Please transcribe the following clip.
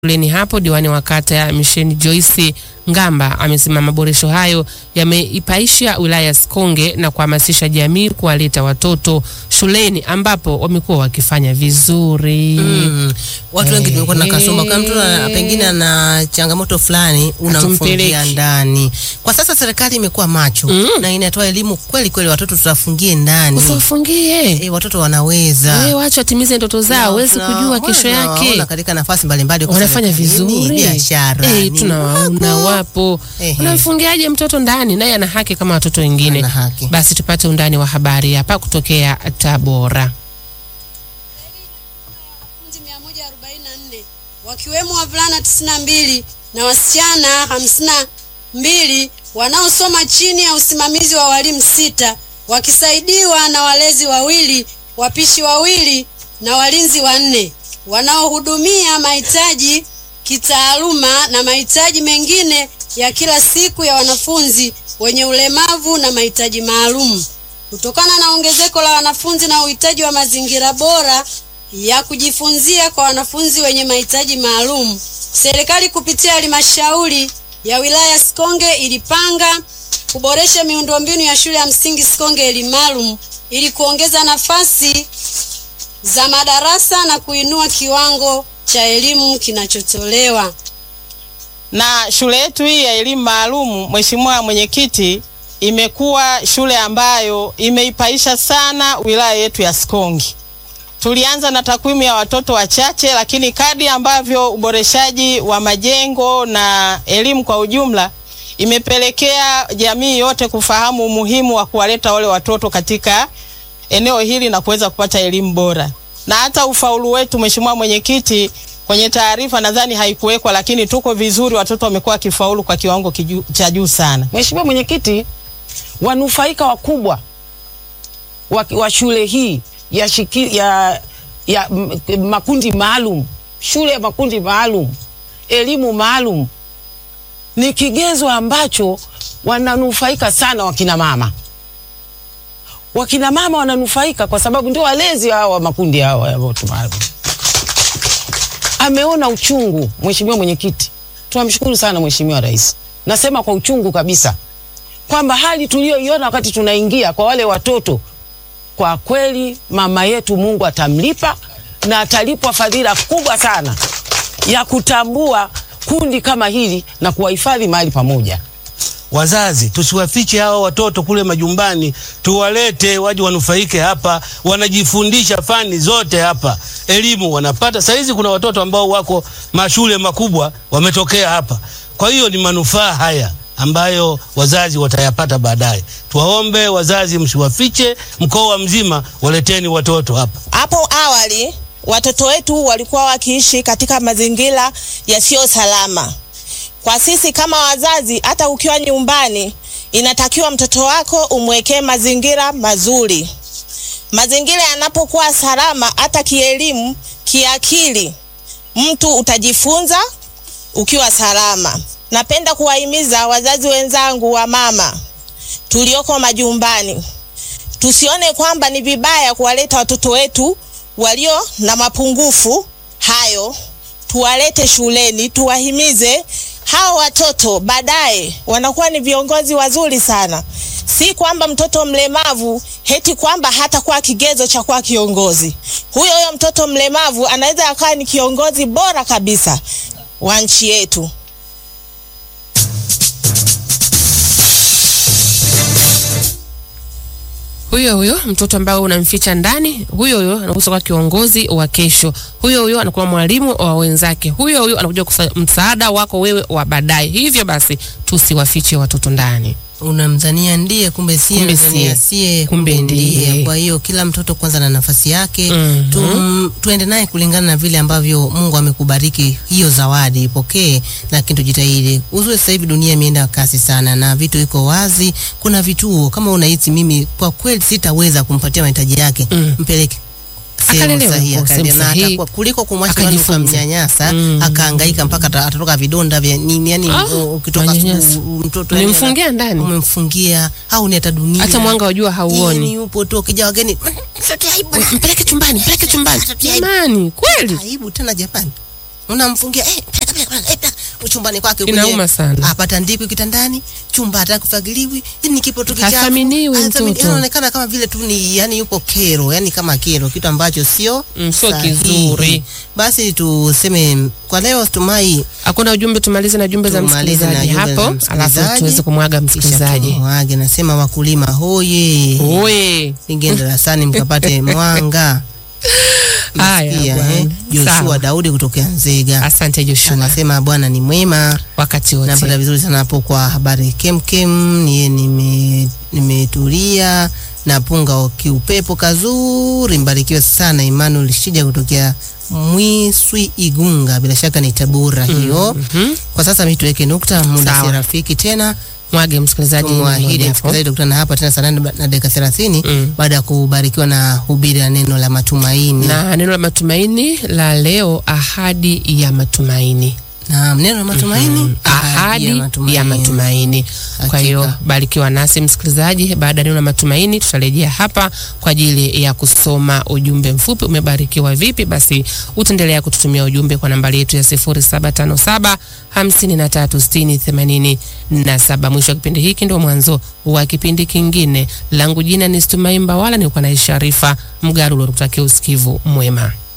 shuleni hapo. Diwani wa kata ya Misheni Joyce Ngamba amesema maboresho hayo yameipaisha wilaya ya Sikonge na kuhamasisha jamii kuwaleta watoto shuleni ambapo wamekuwa wakifanya vizuri. Mm. Watu wengi tumekuwa na kasoma kama mtu ana- pengine ana changamoto fulani unamfungia Hatumpeleki. ndani. Kwa sasa serikali imekuwa macho na inatoa elimu kweli kweli, watoto tutafungie ndani. Usiwafungie E, watoto wanaweza wewe, wacha watimize ndoto zao, huwezi Tuna- kujua kesho tunawaona yake katika nafasi mbalimbali kwa wanafanya serikalini, vizuri biashara Eh, nini, tunawaona wapo. wapo. Ehe. Unamfungiaje mtoto ndani? Naye ana haki kama watoto wengine. Ana haki. Basi tupate undani wa habari hapa kutokea Tabora. wanafunzi 144 wakiwemo wavulana 92 na wasichana 52 wanaosoma chini ya usimamizi wa walimu sita wakisaidiwa na walezi wawili, wapishi wawili na walinzi wanne wanaohudumia mahitaji kitaaluma na mahitaji mengine ya kila siku ya wanafunzi wenye ulemavu na mahitaji maalum. Kutokana na ongezeko la wanafunzi na uhitaji wa mazingira bora ya kujifunzia kwa wanafunzi wenye mahitaji maalum, serikali kupitia halmashauri ya wilaya Sikonge ilipanga kuboresha miundombinu ya shule ya msingi Sikonge elimu maalum ili kuongeza nafasi za madarasa na kuinua kiwango cha elimu kinachotolewa. na shule yetu hii ya elimu maalumu, Mheshimiwa Mwenyekiti, imekuwa shule ambayo imeipaisha sana wilaya yetu ya Sikonge. Tulianza na takwimu ya watoto wachache, lakini kadri ambavyo uboreshaji wa majengo na elimu kwa ujumla imepelekea jamii yote kufahamu umuhimu wa kuwaleta wale watoto katika eneo hili na kuweza kupata elimu bora. Na hata ufaulu wetu, Mheshimiwa Mwenyekiti, kwenye taarifa nadhani haikuwekwa, lakini tuko vizuri, watoto wamekuwa wakifaulu kwa kiwango kiju- cha juu sana. Mheshimiwa Mwenyekiti, wanufaika wakubwa wa, wa shule hii ya, shiki, ya, ya m- makundi maalum, shule ya makundi maalum, elimu maalum ni kigezo ambacho wananufaika sana wakina mama. Wakina mama wananufaika kwa sababu ndio walezi hawa wa makundi hawa ya watu maalum. Ameona uchungu, Mheshimiwa Mwenyekiti, tunamshukuru sana Mheshimiwa Rais. Nasema kwa uchungu kabisa kwamba hali tuliyoiona wakati tunaingia kwa wale watoto, kwa kweli mama yetu Mungu atamlipa na atalipwa fadhila kubwa sana ya kutambua kundi kama hili na kuwahifadhi mahali pamoja. Wazazi tusiwafiche hawa watoto kule majumbani, tuwalete waje wanufaike hapa, wanajifundisha fani zote hapa, elimu wanapata. Saizi kuna watoto ambao wako mashule makubwa wametokea hapa, kwa hiyo ni manufaa haya ambayo wazazi watayapata baadaye. Tuwaombe wazazi, msiwafiche, mkoa mzima waleteni watoto hapa. Hapo awali watoto wetu walikuwa wakiishi katika mazingira yasiyo salama. Kwa sisi kama wazazi, hata ukiwa nyumbani, inatakiwa mtoto wako umwekee mazingira mazuri. Mazingira yanapokuwa salama, hata kielimu, kiakili, mtu utajifunza ukiwa salama. Napenda kuwahimiza wazazi wenzangu wa mama tulioko majumbani tusione kwamba ni vibaya kuwaleta watoto wetu walio na mapungufu hayo, tuwalete shuleni, tuwahimize hao watoto, baadaye wanakuwa ni viongozi wazuri sana. Si kwamba mtoto mlemavu heti kwamba hatakuwa kigezo cha kuwa kiongozi. Huyo huyo mtoto mlemavu anaweza akawa ni kiongozi bora kabisa wa nchi yetu. Huyo huyo mtoto ambaye unamficha ndani, huyo huyo anakuja kuwa kiongozi wa kesho, huyo huyo anakuwa mwalimu wa wenzake, huyo huyo anakuja kusa- msaada wako wewe wa baadaye. Hivyo basi tusiwafiche watoto ndani. unamdhania ndiye kumbe sie, Kumbe unamdhania sie. sie Kumbe kumbe ndiye. ndiye. Kwa hiyo kila mtoto kwanza na nafasi yake Mhm. tu, tuende naye kulingana na vile ambavyo Mungu amekubariki hiyo zawadi, ipokee, lakini tujitahidi. Uzuri sasa hivi dunia imeenda kasi sana na vitu iko wazi. Kuna vituo kama unahisi mimi kwa kweli sitaweza kumpatia mahitaji yake, Mm. mpeleke sehemu Akalelewe sahihi, kwa sehemu akalelewe, na sahihi. atakuwa- kuliko kumwacha nyumbani Akajifunze. ukamnyanyasa Mm. akahangaika mpaka ata- atatoka vidonda vya nini, yani Ah, ukitoka manyanyasa. asubuhi, mtoto yani Umemfungia ndani, umemfungia au ni hata dunia hata mwanga wa jua Yeye hauoni. ni yupo tu ukija wageni "Mtoto aibu bwana." Mpeleke chumbani, mpeleke chumbani. Mtoto aibu. Jamani, kweli aibu tena Japani unamfungia eh, peleka, peleka, peleka, eh, peleka, chumbani kwake kwenye- Inauma sana. apata ndiko kitandani chumba hataki kufagiliwi yani kipo tu kichafu Hathaminiwi Hathamini- mtoto. anaonekana kama vile tu ni yani yupo kero yani kama kero kitu ambacho sio Mm, sio sahihi. kizuri. basi tuseme kwa leo tumai Hakuna ujumbe, tumalize na jumbe za Tumalize na msikilizaji jumbe za hapo, alafu msikilizaji. tuweze kumwaga kisha msikilizaji. tumwage nasema wakulima hoye Oye, ingie darasani mkapate mwanga haya Msikia, bwana. eh? Joshua Sawa. Daudi kutokea Nzega Asante Joshua, anasema Bwana ni mwema wakati napata wote. vizuri sana hapo kwa habari kemkem niye nime- nimetulia napunga kiupepo kazuri mbarikiwe sana Emmanuel Shija kutokea Mwiswi Igunga bila shaka ni Tabora hiyo Mhm. kwa sasa mi tuweke nukta muda Sawa. si rafiki tena Mwage msikilizaji. tumwahidi mmoja hapo. msikilizaji tukutana hapa tena saa nane na dakika thelathini Mm. baada ya kubarikiwa na hubiri ya neno la matumaini na neno la matumaini la leo, ahadi ya matumaini. Naam, neno la matumaini ahadi ya matumaini. Kwa hiyo Hakika. barikiwa nasi msikilizaji. Baada ya neno la matumaini, tutarejea hapa kwa ajili ya kusoma ujumbe mfupi. Umebarikiwa vipi? Basi utaendelea kututumia ujumbe kwa nambari yetu ya 0757 5360 87. Mwisho wa kipindi hiki ndio mwanzo wa kipindi kingine. Langu jina ni Stumai Mbawala, nilikuwa na Sharifa Mgarulo. Tukutakia usikivu mwema.